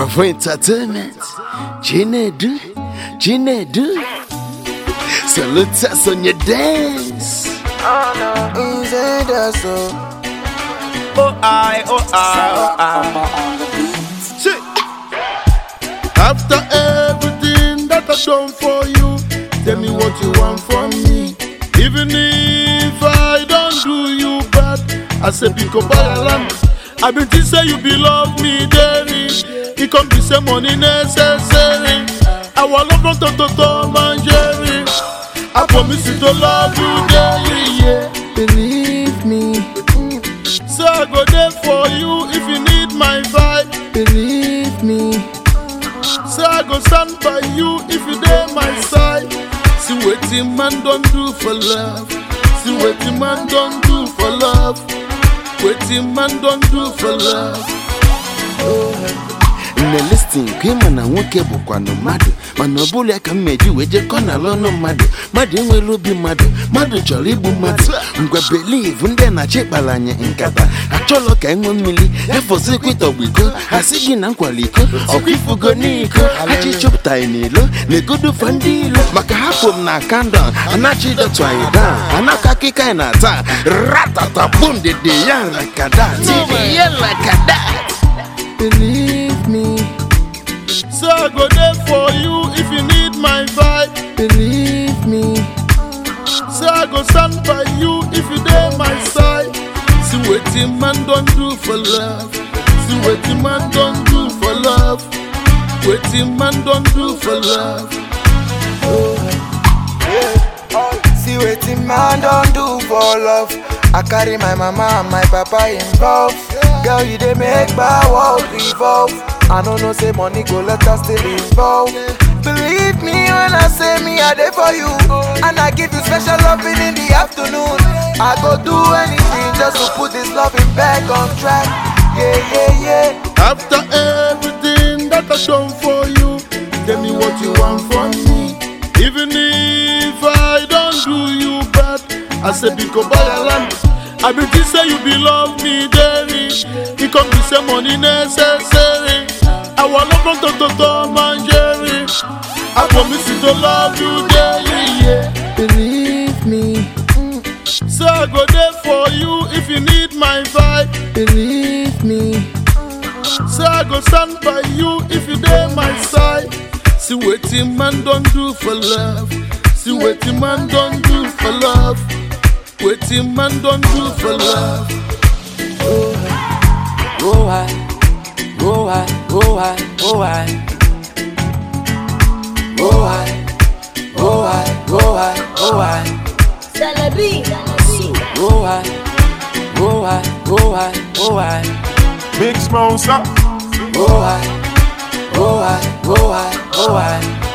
Bravo Entertainment, Chinedu, Chinedu. Salute us on your dance. Inside us, so Oh I, oh I, oh I. See. After everything that I've done for you, tell me what you want from me. Even if I don't do you bad, I say pick up by land. I been think say you be love me daily. It come be say money necessary. I want love from to to Tom and Jerry. I promise you to love you daily, yeah. believe me, So I go there for you if you need my vibe. believe me. So I go stand by you if you dey my side. See wetin man don do for love. See wetin man don do for love. Wetin man don do for love. nne listin ka ịma na nwoke bụkwanụ mmadụ mana ọ bụla ka m meji wee jekọ n'ala ọnụ mmadụ mmadụ enwere obi mmadụ mmadụ chọrọ igbu mmadụ ngwa beliv ndị na-achị kpara anyị nkata achọlọ ka enwe mmiri efọzikwa ịtọgbu iko asị gị na nkwala iko ọkwa ifugo n'iko achị chọpụtaghị n'ilo na-egodufa ndị ilo maka hapụ m na kandọn anachi dọtụ anyị daa anaka akịka anyị na-ata ratata bum dede ya lakada tiri ya lakada Believe me, So I go there for you if you need my vibe. believe me. So I go stand by you if you dey my side. See wetin man don do for love. See wetin man don do for love. Wetin man don do for love. See wetin man don do for love. I carry my mama and my papa involved. Girl, you dey make my world revolve. I no know say money go let us still involved. Believe me when I say me I dey for you, and I give you special loving in the afternoon. I go do anything just to put this loving back on track. Yeah, yeah, yeah. After everything that I've done for you, tell me what you want from me. Even if I don't do you bad, I say because buy a land. I been think say you be love me daily. It come be say money necessary. I want love from to to Tom and Jerry. I promise you to love you daily, yeah. Believe me, So I go there for you if you need my vibe. believe me. So I go stand by you if you dey my side. See wetin man don do for love. See wetin man don do for love. Wetin man don do for love. Go I, go I, go I, go I. Go I, go I, go I, go I. Celebi. Go I, go I, go I, go I. Big Smosa. Go I, go I, go I, go I.